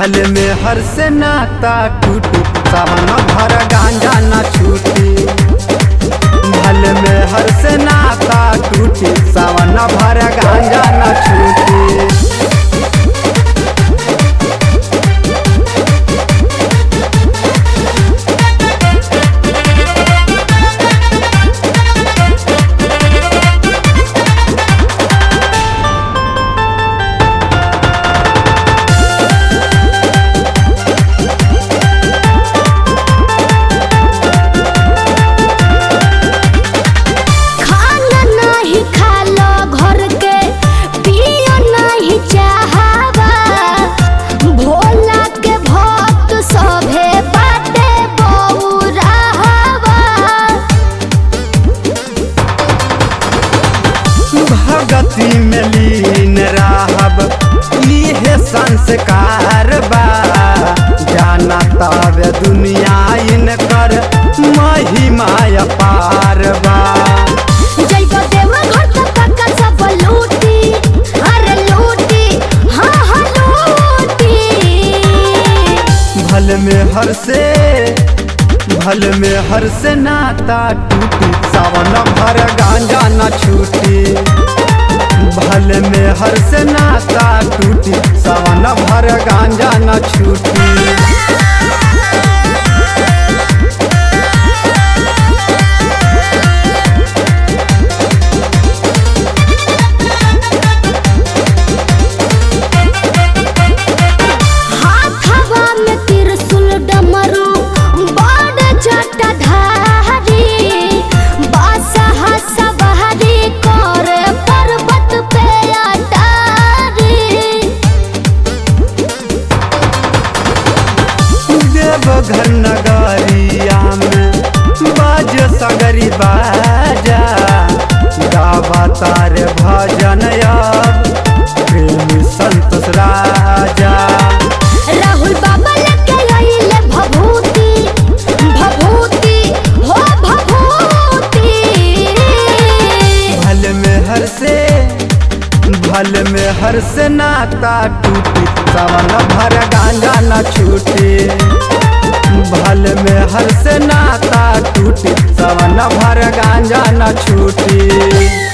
भले में हर से नाता टूटी सावन भर गांजा न छूटी भले में हर से नाता टूटी सावन भर गांजा न छूटी खाना नाही खालो घर के पियो नाही चाहवा भोला के भक्त सभे बाटे बौराहवा भगति में लीन रहब इहे संस्कार बा जाना तब दुनिया इनकर महिमा अपार बा जइबो देवा घर त पक्का सब लूटी अरे लूटी हाँ हाँ लूटी भल में हर से भल में हर से नाता टूटी सावन भर गांजा न छूटी भल में हर से नाता टूटी सावन भर गांजा न छूटी हाथवा में त्रिशूल डमरू बड़ जटाधारी बासहा सवारी करे पर्वत पे अटारी देवघर नगरिया में बाज सगरी बाजा गावा तार भजन अब प्रेमी संतोष राजा राहुल बाबा लेके आइले भभूति भभूति हो भभूति भल में हर से भल में हर से नाता टूटी सावन भर गांजा न छूटी भल में हर से नाता टूटी सावन भर गांजा न छूटी